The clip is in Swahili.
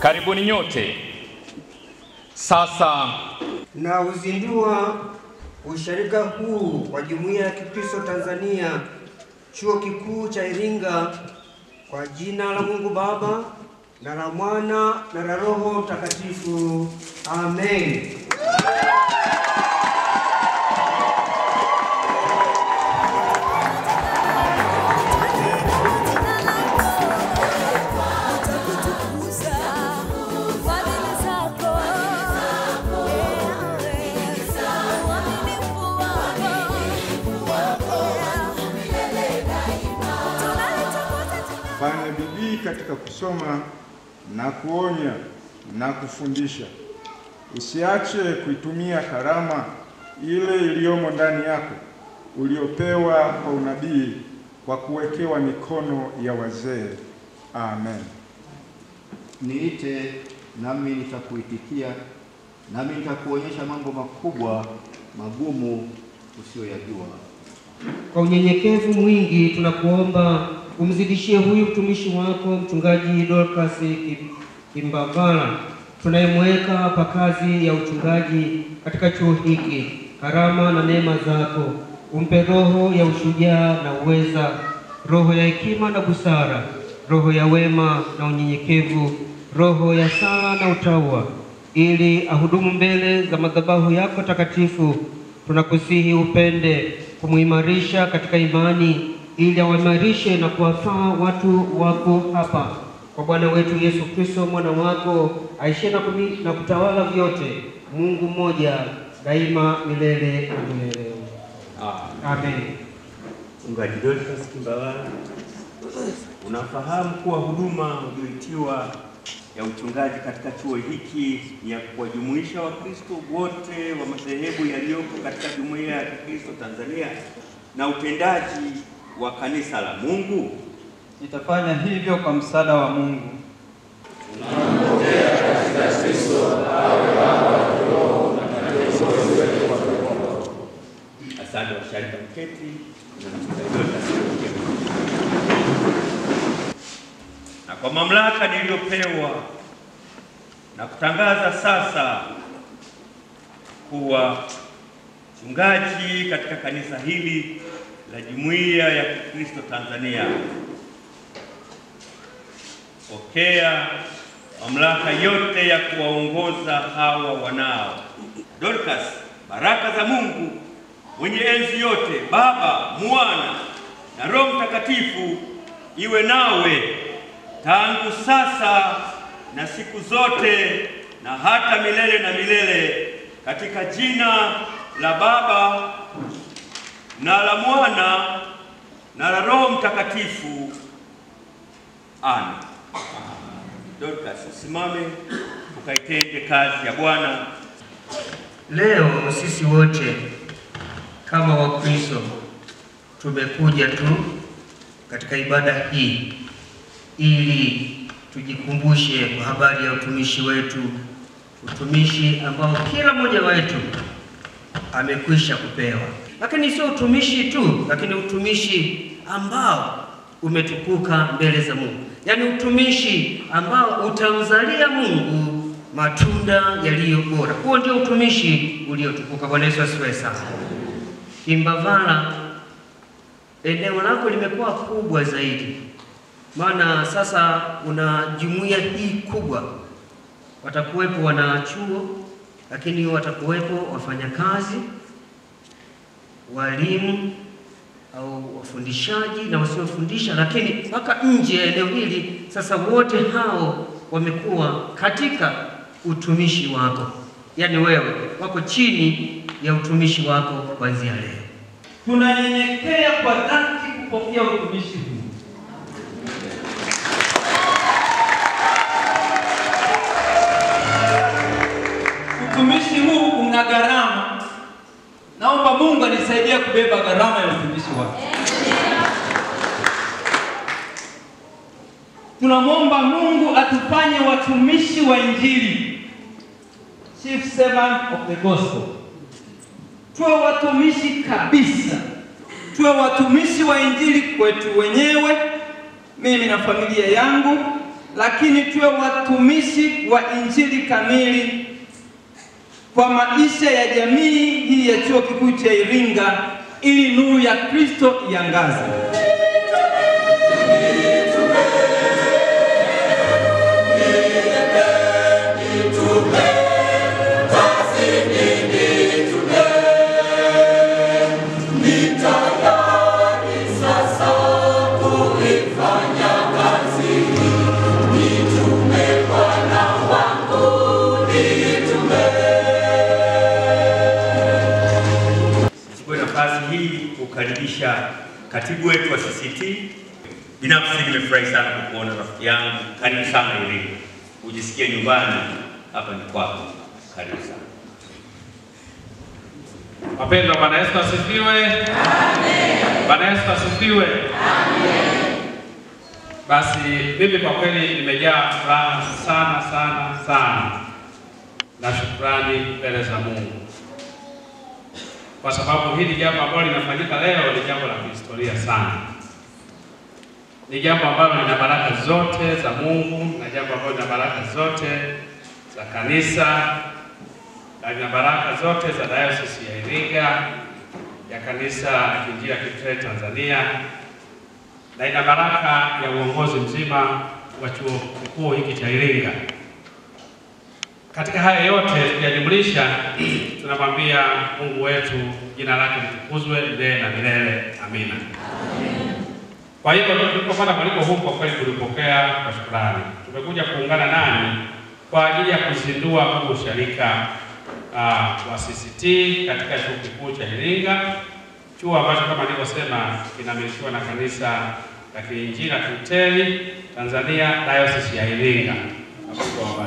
Karibuni nyote. Sasa na uzindua usharika huu wa Jumuiya ya Kikristo Tanzania Chuo Kikuu cha Iringa kwa jina la Mungu Baba na la Mwana na la Roho Mtakatifu. Amen. Fanya bidii katika kusoma na kuonya na kufundisha. Usiache kuitumia karama ile iliyomo ndani yako uliopewa kwa unabii kwa kuwekewa mikono ya wazee. Amen. Niite nami nitakuitikia, nami nitakuonyesha mambo makubwa magumu usiyoyajua. Kwa unyenyekevu mwingi tunakuomba umzidishie huyu mtumishi wako mchungaji Dorcas Kim- Kimbavala tunayemweka hapa kazi ya uchungaji katika chuo hiki, karama na neema zako. Umpe roho ya ushujaa na uweza, roho ya hekima na busara, roho ya wema na unyenyekevu, roho ya sala na utaua, ili ahudumu mbele za madhabahu yako takatifu. Tunakusihi upende kumuimarisha katika imani, ili awaimarishe na kuwafaa watu wako hapa kwa Bwana wetu Yesu Kristo mwana wako aishie na, kumi- na kutawala vyote, Mungu mmoja daima milele na milele. Amen. Mchungaji Dorcas Kimbavala, unafahamu kuwa huduma ulioitiwa ya uchungaji katika chuo hiki ni ya kuwajumuisha Wakristo wote wa madhehebu yaliyopo katika Jumuiya ya Kikristo Tanzania na utendaji wa kanisa la Mungu. Nitafanya hivyo kwa msaada wa Mungu. Asante washarika mketi na mchungaji Dorcas kuingia. na kwa mamlaka niliyopewa na kutangaza sasa kuwa mchungaji katika kanisa hili la Jumuiya ya Kikristo Tanzania. Pokea mamlaka yote ya kuwaongoza hawa wanao. Dorcas, baraka za Mungu mwenye enzi yote, Baba, Mwana na Roho Mtakatifu iwe nawe tangu sasa na siku zote na hata milele na milele, katika jina la Baba na la Mwana na la Roho Mtakatifu. Amen. Dorcas, usimame ukaitende kazi ya Bwana. Leo sisi wote kama Wakristo tumekuja tu katika ibada hii ili tujikumbushe kwa habari ya utumishi wetu, utumishi ambao kila mmoja wetu amekwisha kupewa, lakini sio utumishi tu, lakini utumishi ambao umetukuka mbele za Mungu, yaani utumishi ambao utamzalia Mungu matunda yaliyo bora. Huo ndio utumishi uliotukuka. Bwana Yesu asifiwe sana. Kimbavala, eneo lako limekuwa kubwa zaidi, maana sasa una jumuiya hii kubwa, watakuwepo wanachuo, lakini watakuwepo wafanyakazi, walimu au wafundishaji na wasiofundisha, lakini mpaka nje ya eneo hili sasa wote hao wamekuwa katika utumishi wako, yaani wewe wako chini ya utumishi wako kuanzia leo. Tunanyenyekea kwa dhati kupokea utumishi huu. Utumishi huu una gharama. Naomba Mungu anisaidie kubeba gharama ya utumishi wake. Tunamwomba Mungu atufanye watumishi wa Injili, chief servant of the gospel. Tuwe watumishi kabisa, tuwe watumishi wa Injili kwetu wenyewe, mimi na familia yangu, lakini tuwe watumishi wa injili kamili kwa maisha ya jamii hii ya chuo kikuu cha Iringa, ili nuru ya Kristo iangaze. Nichukue nafasi hii kukaribisha katibu wetu wa CCT. Binafsi nimefurahi sana kukuona rafiki yangu, karibu sana Iringa, ujisikie nyumbani, hapa ni kwako, karibu sana. Wapendwa, Bwana Yesu asifiwe. Bwana Yesu asifiwe. Basi mimi kwa kweli nimejaa furaha sana sana sana na shukrani mbele za Mungu kwa sababu hili jambo ambalo linafanyika leo ni jambo la kihistoria sana. Ni jambo ambalo lina baraka zote za Mungu na jambo ambalo lina baraka zote za kanisa na lina baraka zote za Dayosisi ya Iringa ya Kanisa la Kiinjili la Kilutheri Tanzania na ina baraka ya uongozi mzima wa chuo kikuu hiki cha Iringa. Katika haya yote tukiyajumlisha, tunamwambia Mungu wetu jina lake litukuzwe milele na milele. Amina. Kwa hiyo tulipopata mwaliko huu, kwa kweli tulipokea kwa shukrani. Tumekuja kuungana nanyi kwa ajili ya kuzindua huu usharika uh, wa CCT katika chuo kikuu cha Iringa, chuo ambacho kama nilivyosema kinamilikiwa na kanisa la Kiinjili la Kilutheri Tanzania Dayosisi ya Iringa. Na Mungu awabariki.